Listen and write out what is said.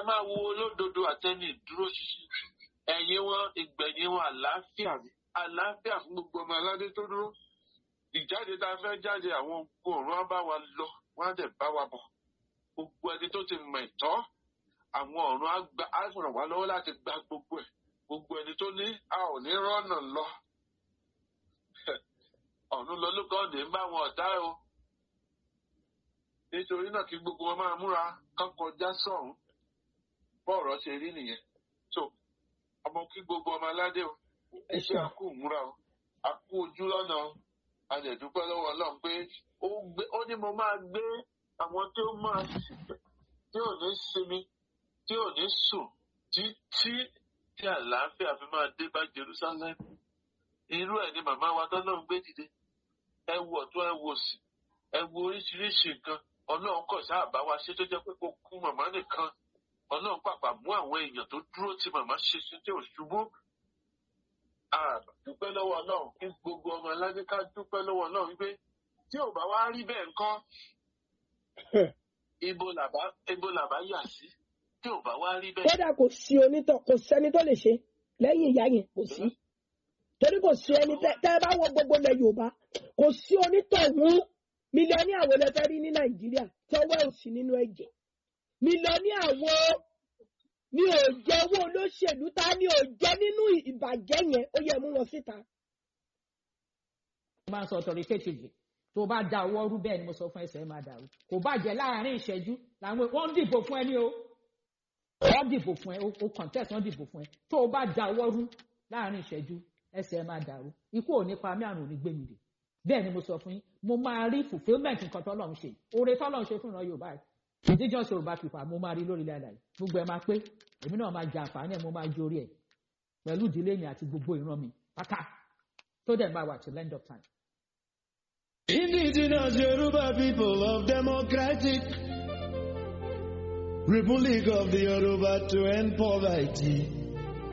máa wo olódodo àtẹni ìdúró ṣinṣin ẹ̀yìn wọn ìgbẹ̀yìn wọn àlàáfíà ni àlàáfíà fún gbogbo ọmọ aládé tó dúró ìjáde tá a fẹ́ jáde àwọn ogun ọ̀run á bá wa lọ wọ́n á dẹ̀ bá wa bọ̀ gbogbo ẹni tó ti mọ̀ ẹ̀tọ́ àwọn ọ̀run á gba á ràn wá lọ́wọ́ láti gba gbogbo ẹ̀ gbogbo ẹni tó ní a ò ní rọ́nà lọ ọ̀run lọ lókàn ní bá wọn ọ̀tá o nítorí náà kí gbogbo wọn máa múra kán kọjá sọ̀hún bọ́ọ̀rọ̀ ṣe rí nìyẹn so ọmọ kí gbogbo ọmọ aládé o ẹ iṣẹ́ ṣeun àkú ìmúra o àkú ojú lọ́nà o a lè dúpẹ́ lọ́wọ́ ọlọ́run pé ó gbé ó ní mo máa gbé àwọn tí ó máa ṣìpẹ̀ tí ò ní sinmi tí ò ní sùn títí tí àlàáfíà fi máa dé bá Jerusalem irú ẹ̀ ni màmá wa tọ́lọ́run gbé dìde ẹ wo ọ̀tún ẹ wo òsì ẹ wo oríṣiríṣi nǹkan ọlọ́run kọ̀ sáà bá wa ṣe tó jẹ́ pé kò kú màmá nìkan ọlọ́run pàpà mú àwọn èèyàn tó dúró tí màmá ṣe sí tí ò ṣubú a dúpẹ́ lọ́wọ́ ọlọ́run kí gbogbo ọmọ aládé ká dúpẹ́ lọ́wọ́ ọlọ́run wípé tí ò bá wá rí bẹ́ẹ̀ ńkọ́ ibo làbá ibo làbá yà sí tí ò bá wá rí bẹ́ẹ̀. kódà kò sí onítọ̀ kò sẹ́ni tó lè ṣe lẹ́yìn ìyá yẹn kò sí torí kò sí ẹni tẹ́ tẹ́ ẹ bá wọ gbogbo ilẹ̀ yorùbá kò sí onítọ̀hún mílíọ̀nì àwọn ẹlẹ́fẹ́ rí ní nàìjíríà tọ́wọ́ ò sí nínú ẹ̀jẹ̀ mílíọ̀nì àwọn ní òjẹ́ owó olóṣèlú ta ni òjẹ́ nínú ìbàjẹ́ yẹn ó yẹ mú wọn síta. mo máa ń sọ authoritatively tó o bá da ọwọ́ rú bẹ́ẹ̀ ni mo sọ fún ẹsẹ̀ ẹ máa dàrú kò bàjẹ́ láàárín ìṣẹ́jú làwọn wọ́n ń dìbò fún ẹ ní o wọ́n dìbò fún ẹ o contest wọ́n dìbò fún ẹ tó o bá da ọwọ́ rú láàárín ìṣẹ́jú ẹsẹ̀ ẹ máa dàrú ikú ò ní pa mí àrùn ò ní gbé mi dè bẹ́ẹ̀ ni mo sọ fún yín mo máa rí fulfilment nǹkan tọ́lọ́run ṣe oore tọ́lọ́run ṣe fún ìran yorùbá yìí indigenous yorùbá people mo máa rí lórí ilẹ̀ àlàyé gbogbo ẹ máa pé èmi náà máa jẹ àǹfààní ẹ mo máa jórí ẹ pẹ̀lú ìdílé mi àti gbogbo ìran mi pátá tó dẹ̀ máa wà till end of time. Indigenous Yoruba people of Democratic Republic of the Yoruba to end poverty.